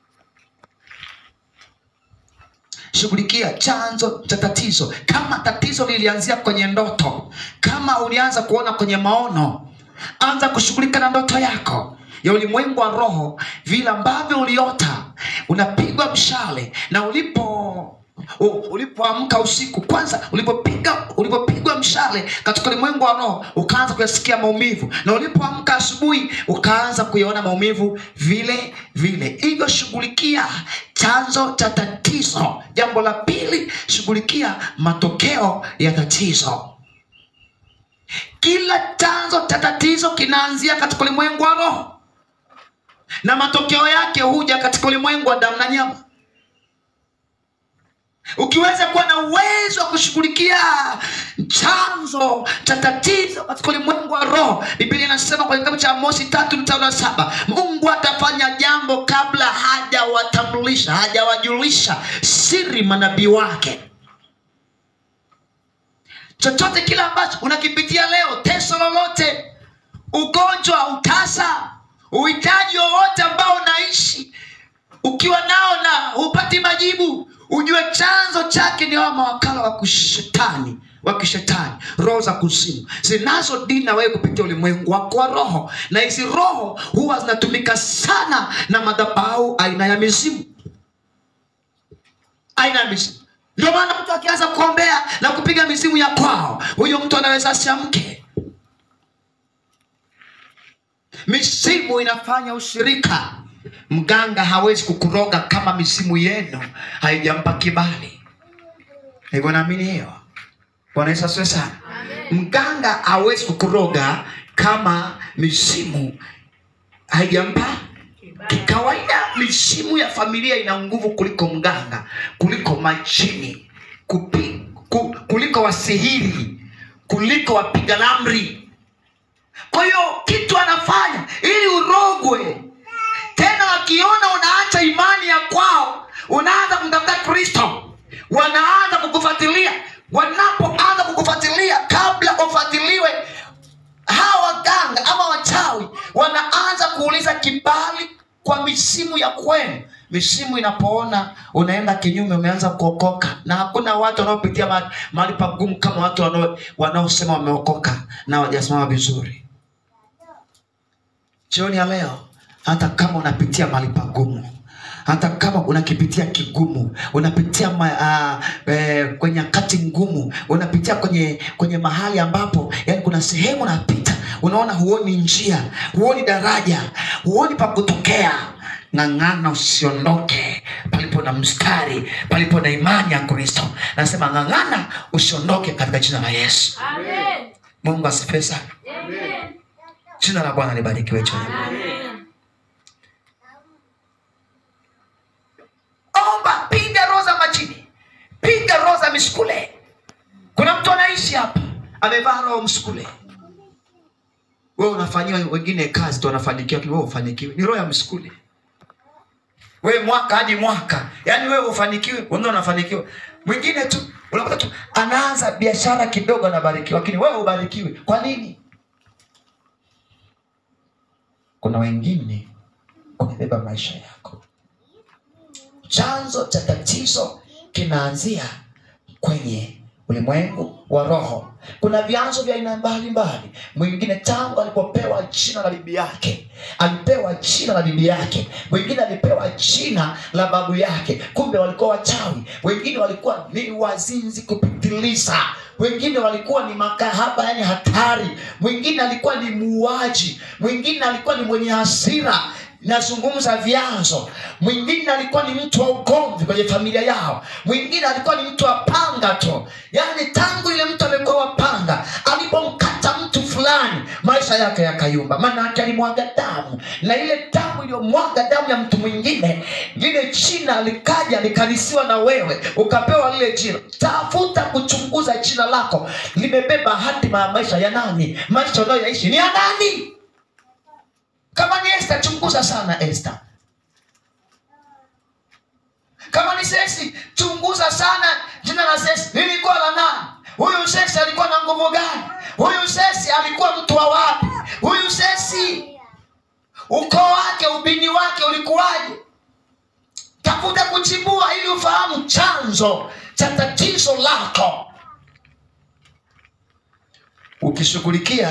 shughulikia chanzo cha tatizo kama tatizo lilianzia kwenye ndoto kama ulianza kuona kwenye maono anza kushughulika na ndoto yako ya ulimwengu wa roho vile ambavyo uliota unapigwa mshale na ulipo u- ulipoamka usiku kwanza ulipopiga ulipopigwa mshale katika ulimwengu wa roho ukaanza kuyasikia maumivu na ulipoamka asubuhi ukaanza kuyaona maumivu vile vile hivyo shughulikia chanzo cha tatizo jambo la pili shughulikia matokeo ya tatizo kila chanzo cha tatizo kinaanzia katika ulimwengu wa roho na matokeo yake huja katika ulimwengu wa damu na nyama ukiweza kuwa na uwezo wa kushughulikia chanzo cha tatizo katika ulimwengu wa roho biblia inasema kwenye kitabu cha mosi tatu mstari wa saba mungu atafanya jambo kabla hajawatambulisha hajawajulisha siri manabii wake chochote kile ambacho unakipitia leo teso lolote ugonjwa utasa uhitaji wowote ambao unaishi ukiwa nao na hupati majibu ujue chanzo chake ni hawa mawakala wa kishetani wa kishetani roho za kuzimu zinazodini na wewe kupitia ulimwengu wako wa roho na hizi roho huwa zinatumika sana na madhabahu aina ya mizimu aina ya mizimu ndio maana mtu akianza kuombea na kupiga mizimu ya kwao huyo mtu anaweza asiamke misimu inafanya ushirika mganga hawezi kukuroga kama misimu yenu haijampa kibali hivyo naamini hiyo bwana yesu asiwe sana mganga hawezi kukuroga kama misimu haijampa kikawaida misimu ya familia ina nguvu kuliko mganga kuliko majini kupi, ku, kuliko wasihiri kuliko wapiga lamri kwa hiyo kitu anafanya ili urogwe tena wakiona unaacha imani ya kwao unaanza kumtafuta kristo wanaanza kukufuatilia wanapoanza kukufuatilia kabla ufuatiliwe hawa waganga ama wachawi wanaanza kuuliza kibali kwa misimu ya kwenu misimu inapoona unaenda kinyume umeanza kuokoka na hakuna watu wanaopitia mahali mahali pagumu kama watu wanao- wanaosema wameokoka na wajasimama vizuri jioni ya leo hata kama unapitia mahali pagumu hata kama unakipitia kigumu unapitia ma, uh, eh, kwenye nyakati ngumu unapitia kwenye kwenye mahali ambapo yani kuna sehemu unapita unaona huoni njia huoni daraja huoni pa kutokea ng'ang'ana usiondoke palipo na mstari palipo na imani ya kristo nasema ng'ang'ana usiondoke katika jina la yesu Amen. mungu asifiwe sana Amen. jina la bwana libarikiwe jioni Amen. omba piga roho za majini piga roho za misukule kuna mtu anaishi hapa amevaa roho msukule wewe unafanyiwa wengine kazi tu wanafanikiwa lakini wewe ufanikiwe ni roho ya msukule wewe mwaka hadi mwaka yaani wewe ufanikiwe wengine wanafanikiwa mwingine tu unakuta tu anaanza biashara kidogo anabarikiwa lakini wewe ubarikiwe kwa nini kuna wengine wamebeba maisha yako chanzo cha tatizo kinaanzia kwenye ulimwengu wa roho kuna vyanzo vya aina mbalimbali mwingine tangu alipopewa jina la bibi yake alipewa jina la bibi yake mwingine alipewa jina la babu yake kumbe walikuwa wachawi wengine walikuwa ni wazinzi kupitiliza wengine walikuwa ni makahaba yani hatari mwingine alikuwa ni muuaji mwingine alikuwa ni mwenye hasira nazungumza vyanzo mwingine alikuwa ni mtu wa ugomvi kwenye familia yao mwingine alikuwa ni mtu wa panga tu yaani tangu ile mtu amekuwa wa panga alipomkata mtu fulani maisha yake yakayumba maana yake alimwaga damu na ile damu iliyomwaga damu ya mtu mwingine lile jina likaja likalisiwa na wewe ukapewa lile jina tafuta kuchunguza jina lako limebeba hatima ya maisha ya nani maisha unayoyaishi ni ya nani kama ni Esther, chunguza sana Esther. Kama ni Sesi, chunguza sana jina la Sesi lilikuwa la nani? Huyu Sesi alikuwa na nguvu gani? Huyu Sesi alikuwa mtu wa wapi? Huyu Sesi ukoo wake, ubini wake ulikuwaje? Tafuta kuchimbua ili ufahamu chanzo cha tatizo lako. Ukishughulikia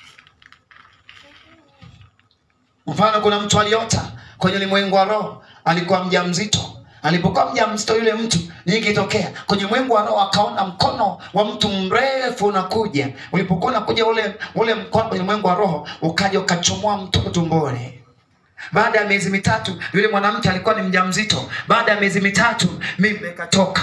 mfano kuna mtu aliota kwenye ulimwengu wa roho alikuwa mja mzito alipokuwa mja mzito yule mtu nini kitokea kwenye mwengu wa roho akaona mkono wa mtu mrefu unakuja ulipokuwa unakuja ule ule mkono kwenye mwengu wa roho ukaja ukachomoa mtoto tumboni baada ya miezi mitatu yule mwanamke alikuwa ni mja mzito baada ya miezi mitatu mimba ikatoka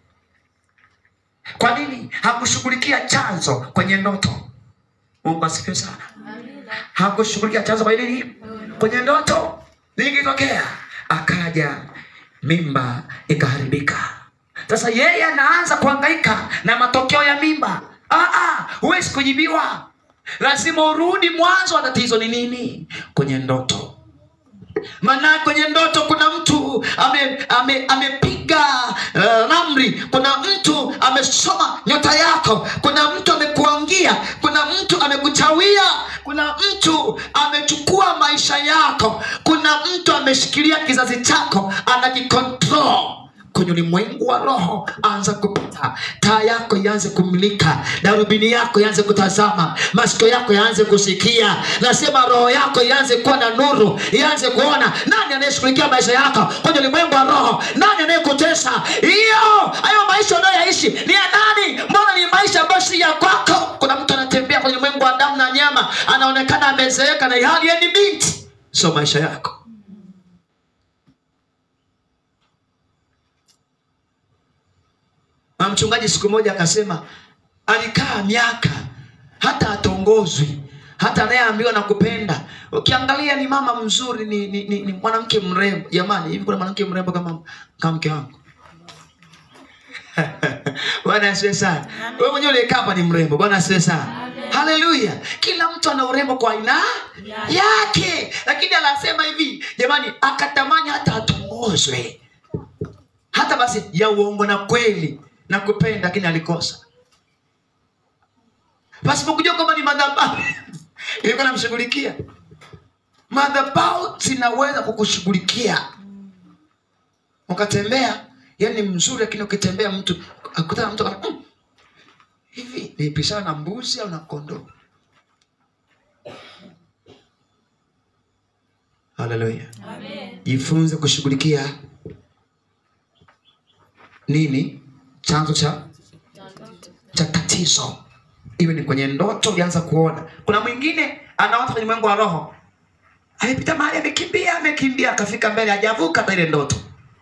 kwa nini hakushughulikia chanzo kwenye ndoto mungu asifiwe sana hakushughulikia chanzo kwa nini kwenye ndoto nini kilitokea akaja mimba ikaharibika sasa yeye anaanza kuhangaika na matokeo ya mimba Ah, ah, huwezi kujibiwa lazima urudi mwanzo wa tatizo ni nini kwenye ndoto maana kwenye ndoto kuna mtu amepiga ame, amepiga uh, ramli kuna mtu amesoma nyota yako kuna mtu amekuangia kuna mtu amekuchawia kuna mtu amechukua maisha yako kuna mtu ameshikilia kizazi chako anakikontrol kwenye ulimwengu wa roho anza kupita taa yako ianze kumulika darubini yako ianze kutazama masikio yako yaanze kusikia nasema roho yako ianze kuwa na nuru ianze kuona nani anayeshughulikia maisha yako kwenye ulimwengu wa roho nani anayekutesa hiyo hayo maisha unayoyaishi ni ya nani mbona ni maisha ambayo si ya kwako kuna mtu anatembea kwenye ulimwengu wa damu na nyama ana anaonekana amezeeka na hali yeye ni binti sio maisha yako na mchungaji siku moja akasema alikaa miaka hata atongozwi hata anayeambiwa na kupenda ukiangalia ni mama mzuri ni, ni, ni, ni mwanamke mrembo jamani hivi kuna mwanamke mrembo kama kama mke wangu bwana asiwe sana wewe mwenyewe uliyekaa hapa ni mrembo bwana asiwe sana haleluya kila mtu ana urembo kwa aina yake lakini anasema hivi jamani akatamani hata atongozwe hata basi ya uongo na kweli na kupenda lakini alikosa pasipokujua kwamba ni madhabahu ilikuwa namshughulikia madhabahu zinaweza kukushughulikia ukatembea yani mzuri lakini ukitembea mtu akutana na mtu akana, mm, hivi nipishana na mbuzi au na kondoo haleluya jifunze kushughulikia nini chanzo cha cha tatizo iwe ni kwenye ndoto ulianza kuona kuna mwingine anaota kwenye mwengo wa roho amepita mahali amekimbia amekimbia akafika mbele hajavuka hata ile ndoto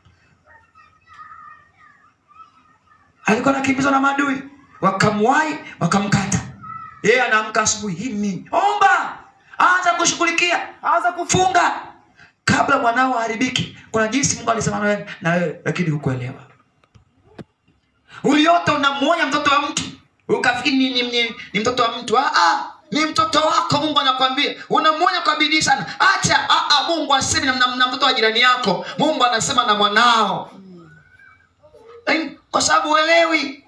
alikuwa anakimbizwa na maadui wakamwai wakamkata yeye anaamka asubuhi hii nini omba anza kushughulikia anza kufunga kabla mwanao aharibiki kuna jinsi mungu alisema na wewe na wewe lakini hukuelewa uliota unamwonya mtoto wa mtu ukafikiri ni, ni, ni, ni mtoto wa mtu ah, ah, ni mtoto wako mungu anakwambia unamwonya kwa bidii sana acha ah, ah, mungu asemi na, na, na mtoto wa jirani yako mungu anasema na mwanao Lakini kwa sababu uelewi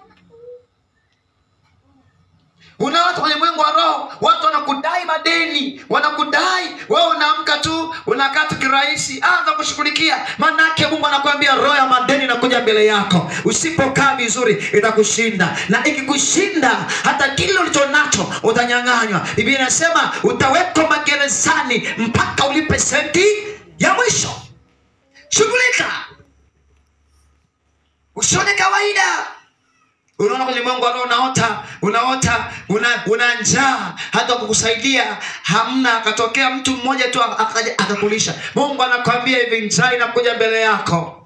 una watu kwenye mwengo wa roho watu wanakudai madeni wanakudai wewe unaamka tu unakaa tu kirahisi anza kushughulikia maanake mungu anakuambia roho ya madeni inakuja mbele yako usipokaa vizuri itakushinda na ikikushinda hata kile ulicho nacho utanyang'anywa biblia inasema utawekwa magerezani mpaka ulipe senti ya mwisho shughulika usione kawaida unaona kwenye mwengo wa roho unaota unaota una, una njaa hata kukusaidia hamna akatokea mtu mmoja tu akaja akakulisha mungu anakwambia hivi njaa inakuja mbele yako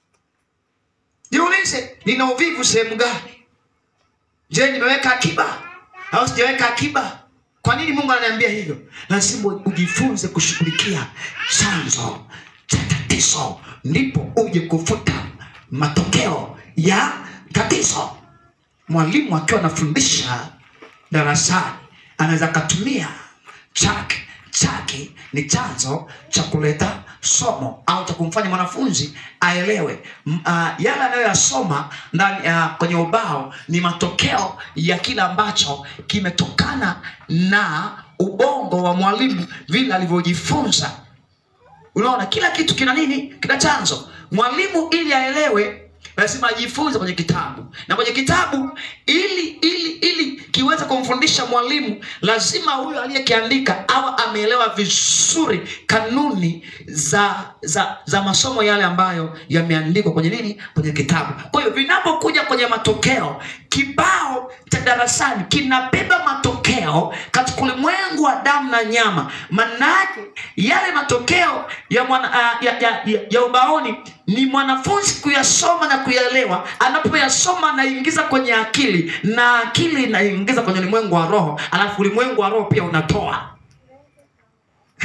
jiulize nina uvivu sehemu gani je nimeweka akiba au sijaweka akiba kwa nini mungu ananiambia hivyo lazima ujifunze kushughulikia chanzo cha tatizo ndipo uje kufuta matokeo ya tatizo mwalimu akiwa anafundisha darasani anaweza akatumia chake chake ni chanzo cha kuleta somo au cha kumfanya mwanafunzi aelewe M- uh, yale anayoyasoma ndani uh, kwenye ubao ni matokeo ya kile ambacho kimetokana na ubongo wa mwalimu vile alivyojifunza unaona kila kitu kina nini kina chanzo mwalimu ili aelewe lazima ajifunze kwenye kitabu na kwenye kitabu ili ili ili kiweze kumfundisha mwalimu lazima huyo aliyekiandika awe ameelewa vizuri kanuni za za za masomo yale ambayo yameandikwa kwenye nini kwenye kitabu kwa hiyo vinapokuja kwenye matokeo kibao cha darasani kinabeba matokeo katika ulimwengu wa damu na nyama manake yale matokeo ya, mwana, uh, ya, ya, ya, ya ubaoni ni mwanafunzi kuyasoma na kuyaelewa anapoyasoma anaingiza kwenye akili na akili inaingiza kwenye ulimwengu wa roho alafu ulimwengu wa roho pia unatoa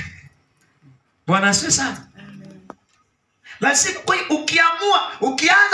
bwana asiwe sana lazima kwa hiyo ukiamua ukianza